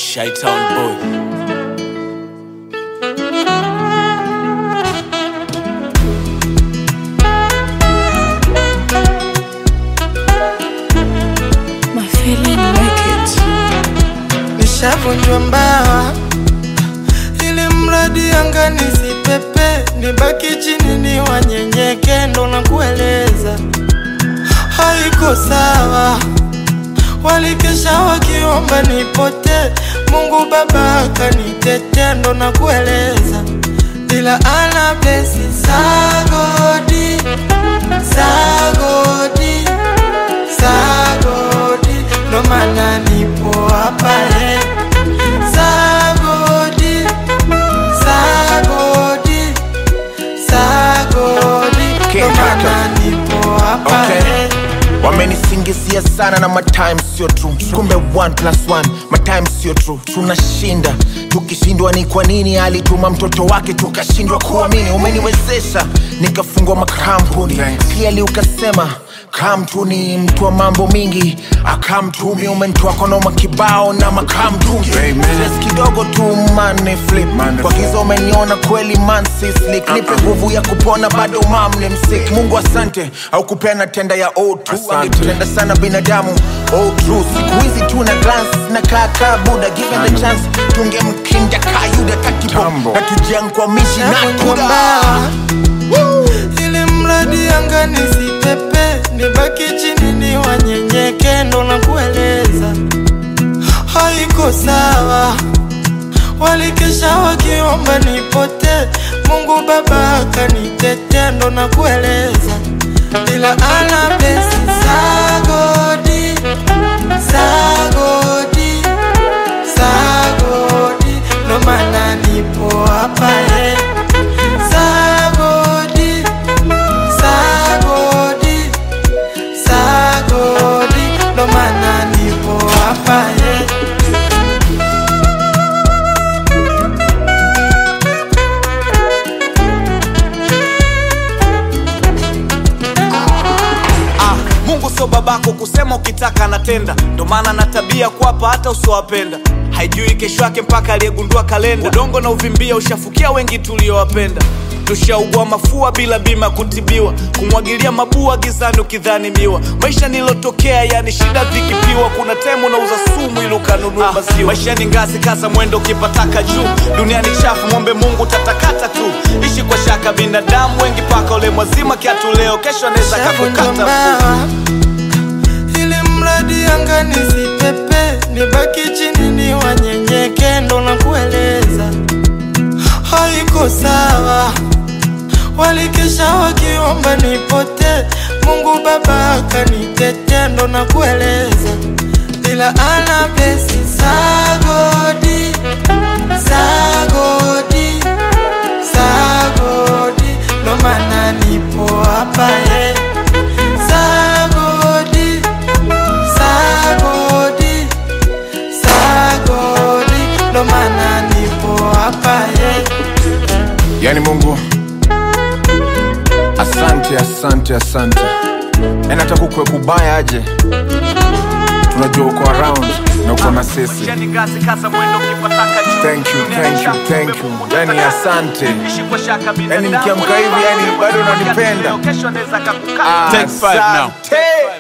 Shytown boy. My feeling make it. nishavunjwa mbawa ili mradi anga nisipepe, nibaki chini ni wanyenyeke, ndo na kueleza haiko sawa. Walikesha wakiomba nipote, Mungu Baba akanitete, ndo na kueleza ila ana blesi sagodi sagodi sagodi, ndo maana nipo hapa eh. Sagodi, sagodi, sagodi, Okay, ndo maana kaka. nipo hapa Okay. eh. wamenisingizia sana na matime sio true kumbe 1 plus 1 matime sio true tunashinda tukishindwa ni kwa nini alituma mtoto wake tukashindwa kuamini umeniwezesha nikafungwa makampuni clearly ukasema kamtu ni mtu wa mambo mingi akamtumi umentoa konoma kibao na makamtungi Stress kidogo tu mane flip kwa giza umeniona kweli man sislik nipe nguvu ya kupona bado mam ni msik mungu asante au kupeana tenda ya o2 angetutenda sana binadamu oh, true siku hizi tu na glance na kaka buda given the chance tungemkinda kayuda tatibo na tujiankwamishi na Navunjwa tuda mbawa ili mradi anga nisipepe, nibaki chini ni wanyenyeke, ndo na kueleza haiko sawa. Walikesha wakiomba nipote, Mungu Baba akanitete, ndo na kueleza ila ana blesi sagodi sagodi sagodi, ndo maana nipo hapa eh. Sagodi, sagodi, sagodi, ndo maana nipo hapa eh. Ah, Mungu sio babako kusema ukitaka anatenda, ndo maana na tabia kuwapa hata usiowapenda. Haijui kesho yake mpaka aliyegundua kalenda. Udongo na uvimbia ushafukia wengi tuliowapenda. Tushaugua mafua bila bima kutibiwa, kumwagilia mabua gizani ukidhani miwa. Maisha nilotokea yani shida vikipiwa, kuna temu nauza sumu ili ukanunue maziwa. Maisha ni ngazi, kaza mwendo ukipataka juu. Dunia ni chafu, mwombe Mungu tatakata tu. Ishi kwa shaka, binadamu wengi paka ule mwazima kiatu leo, kesho anaweza Shavunjwa kakukata mbawa ili mradi anga nisipepe, nibaki chini ni wanyenyeke, ndo na kueleza haiko sawa. Walikesha wakiomba nipote, Mungu Baba akanitete, ndo na kueleza ila ana blesi sagodi sagodi sagodi, ndo maana nipo hapa eh. Sagodi, sagodi, sagodi, ndo maana nipo hapa eh. yani mungu asante asante asante yani hata kukwe kubaya aje tunajua uko around na uko na sisi Maisha ni ngazi, kaza mwendo ukipataka juu. thank you Dunia ni thank you chafu, thank mwombe you Mungu yani tatakata. asante Ishi kwa shaka, yani binadamu nikiamka hivi yani bado unanipenda Kesho anaweza kakukata. asante